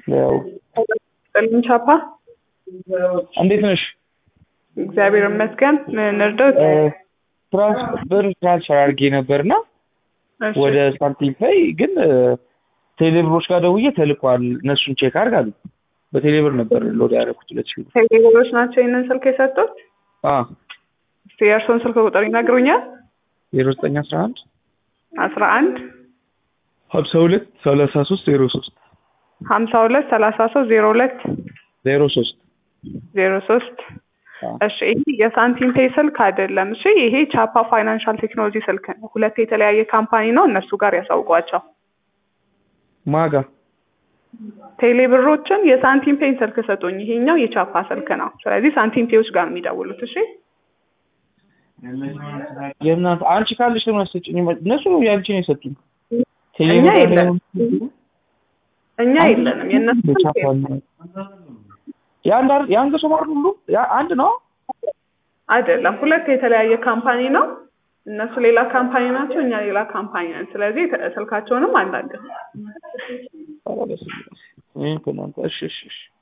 ያው ጥልን ቻፓ እንዴት ነሽ? እግዚአብሔር ይመስገን። ምን እርዳት? ትራንስ ብር ትራንስፈር አድርጌ ነበርና እሺ፣ ወደ ሳንቲም ፔይ ግን ቴሌብሮች ጋር ደውዬ ተልኳል፣ እነሱን ቼክ አድርግ አሉ። በቴሌብር ነበር ሎድ ያደረኩት ሁለት ሺህ ብር። ቴሌብሮች ናቸው ይህንን ስልክ የሰጡት። አ እስቲ የእርስዎን ስልክ ቁጥር ይነግሩኛል? ዜሮ ዘጠኝ አስራ አንድ አስራ አንድ ሀምሳ ሁለት ሰላሳ ሶስት ዜሮ ሶስት ሀምሳ ሁለት ሰላሳ ሶስት ዜሮ ሁለት ዜሮ ሶስት ዜሮ ሶስት እሺ ይሄ የሳንቲም ፔይ ስልክ አይደለም። እሺ ይሄ ቻፓ ፋይናንሻል ቴክኖሎጂ ስልክ ነው። ሁለት የተለያየ ካምፓኒ ነው። እነሱ ጋር ያሳውቋቸው። ማጋ ቴሌብሮችን የሳንቲም ፔይ ስልክ ሰጡኝ። ይሄኛው የቻፓ ስልክ ነው። ስለዚህ ሳንቲም ፔዮች ጋር ነው የሚደውሉት። እሺ የእናንተ አንቺ ካለሽ ለምን አትሰጪኝም? እነሱ ያንቺ ነው የሰጡኝ። እኛ የለንም እኛ የለንም። የእነሱ ስልክ የለም። የአንድ አር- የአንድ ሰው ማለት ሁሉ ያ- አንድ ነው። አይደለም፣ ሁለት የተለያየ ካምፓኒ ነው። እነሱ ሌላ ካምፓኒ ናቸው፣ እኛ ሌላ ካምፓኒ ነን። ስለዚህ ተ- ስልካቸውንም አናውቅም። ኧረ በስመ አብ። ይሄን ከእናንተ እሺ እሺ እሺ